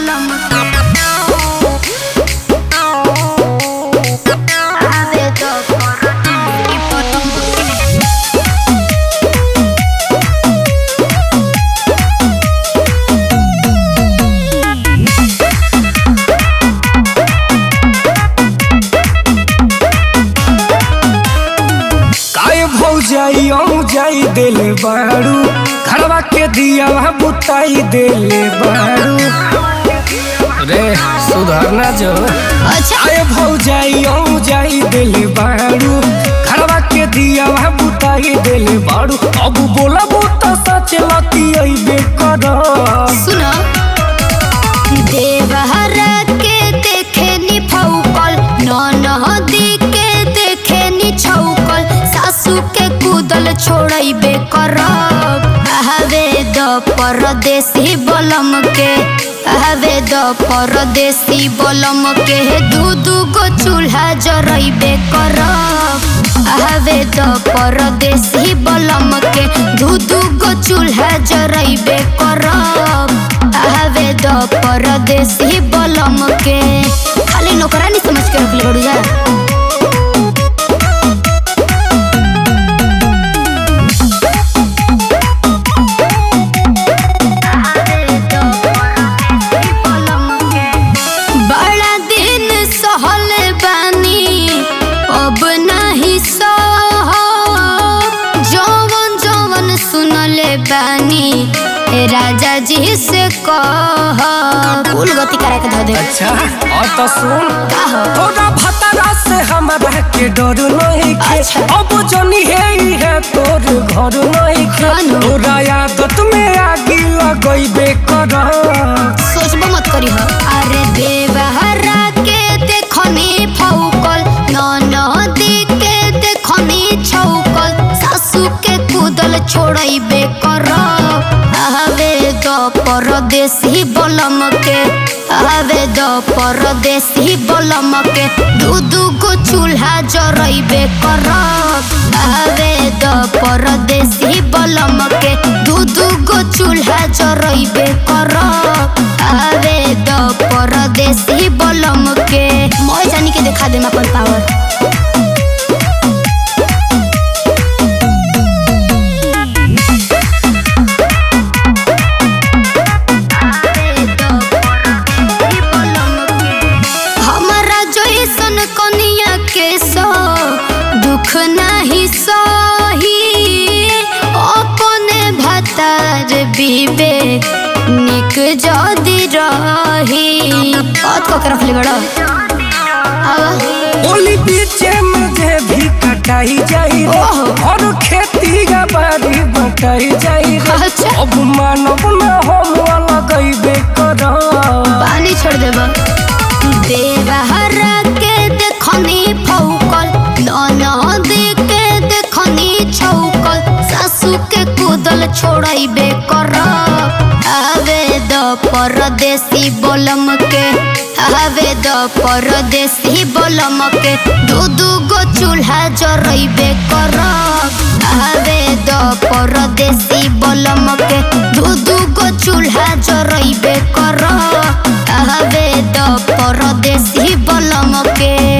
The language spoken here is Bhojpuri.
बलम आवे तो परदेसी बलम काय भौजाई औ जाई देले बारू घरवा के दिया बुताई देले बारू रे सुधरना जो अच्छा आए भौजाई औ जाई देले बारू घरवा के दिया बुताई देले बारू अब बोला बुता सच लती अइबे कर सुनो देवहरा के देखे नी फौकल ननहदी के देखे नी छौकल सासू के कूदल छोड़ैबे करब हवे द परदेसी बलम के हवे द परदेसी बलम के दू दू गो चूल्हा जरैबे करब हवे द परदेसी बलम के दू दू गो चूल्हा जरैबे करब हवे द परदेसी बलम के खाली नौकरानी समझ के रखले बड़ू जा बड़ा दिन सहल बानी अब नाही सह जवन जवन सुनले बानी ए राजा जी से कह फूल गति करा के धो दे अच्छा और तो सुन का हो तोरा भतरा से हमारा के डर नहीं खे अच्छा। अब जनी है ही है तोर घर नहीं खे खानो। तोरा आदत में आगी लगैबे कर सोचबो मत करी हो अरे देवहरा के देखनी फौकल ननदी के देखनी छौकल सासू के कूदल छोड़ैबे करब हवे द परदेसी बलम के हवे द परदेसी बलम के दू दू गो चूल्हा जरैबे करब हवे द परदेसी बलम के दू दू गो चूल्हा जरैबे करब हवे द परदेसी बलम के मैं जानी के देखा दे अपन पावर हमारा जैसन कनिया के सो दुख नहीं सही अपने भतार बीबे निक जदी रही बात को के रखले बड़ा आवा ओली बीचे मुझे भी कटाई जाई रे ओहो। और खेती का बारी बटाई जाई रे अच्छा। अब मानव न हम लगैबे कर पानी छोड़ देबा देवहरा के देखनी फौकल ननदी के देखनी छौकल सासू के कूदल छोड़ैबे करब हवे द परदेसी बलम के हवे द परदेसी बलम के दू दू गो चूल्हा जरैबे करब हवे द परदेसी बलम के दू दू गो चूल्हा जरैबे करब हवे द परदेसी बलम के